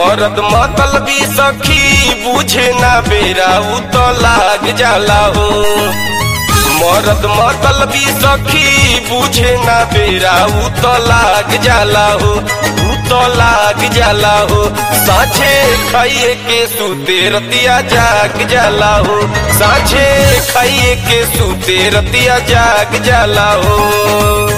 मरद मतलबी सखी बुझे ना बेरा उ तो लाग जाला हो मरद मतलबी सखी बुझे ना बेरा उ तो लाग जाला हो उ तो लाग जाला हो साझे खाइए के सूते रतिया जाग जाला हो साझे खाइए के सूते रतिया जाग जाला हो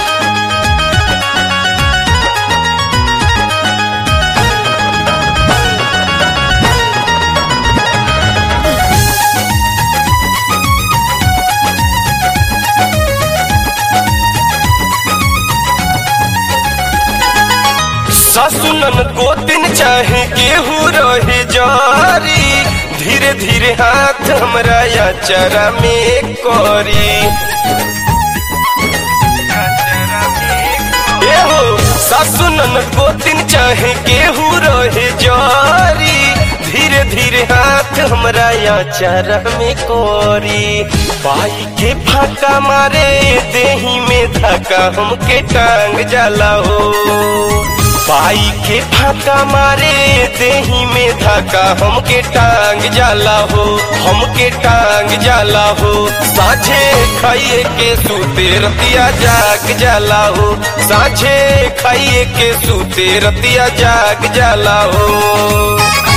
ससुनन गोतिन चाहे केहू रहे जारी धीरे धीरे हाथ हमरा या चरा में करी एहो ससुनन गोतिन चाहे केहू रहे जारी धीरे धीरे हाथ हमरा या चरा में कोरी बाई के फाका मारे देही में धक्का हमके टांग जाला हो पाई के फाका मारे देही में धक्का हमके टांग जाला हो हमके टांग जाला हो साझे खाइए के सूते रतिया जाग जाला हो साझे खाइए के सूते रतिया जाग जाला हो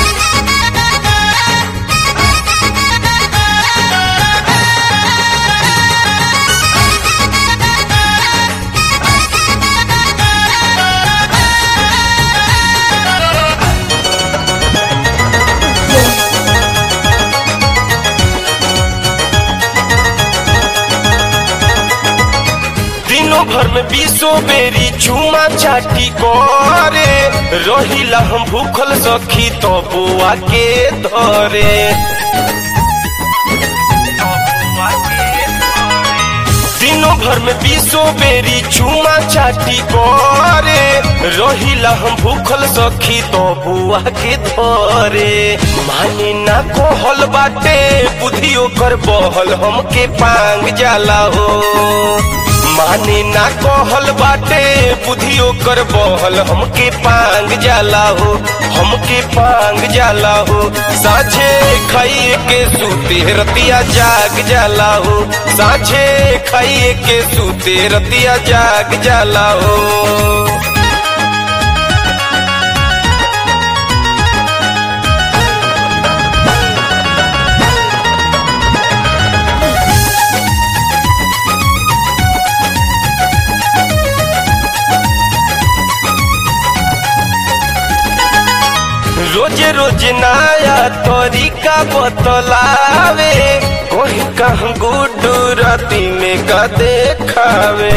दिनों भर में बीसो बेरी चूमा चाटी करे रहिला हम भूखल सखी तो बुआ के धरे दिनों भर में बीसो बेरी चूमा चाटी करे रहिला हम भूखल सखी तो बुआ के धरे माने ना कहल बाटे बुधियो कर बहल हमके पांग जाला हो माने ना कहल बाटे बुधियो कर बहल हमके पांग जाला हो हमके पांग जाला हो साझे खाइए के सूते रतिया जाग जाला हो साझे खाइए के सूते रतिया जाग जाला हो रोजे रोज नया तरीका बतलावे कोई कहूँ गुड्डू राती में का देखावे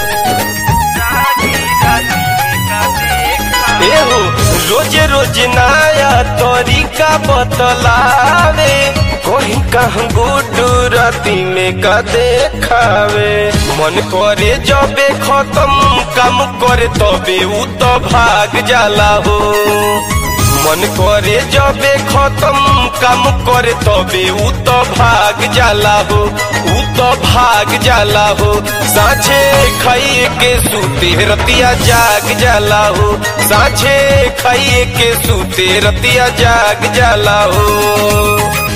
एहो रोजे रोज नया तरीका बतलावे कोई कहूँ गुड्डू राती में का देखावे मन करे जबे खत्म काम करे तबे उ तो भाग जाला हो मन करे जबे खत्म काम करे तबे उ तो भाग जाला हो उ तो भाग जाला हो साझे खाइए के सूते रतिया जाग जाला हो साझे खाइए के सूते रतिया जाग जाला हो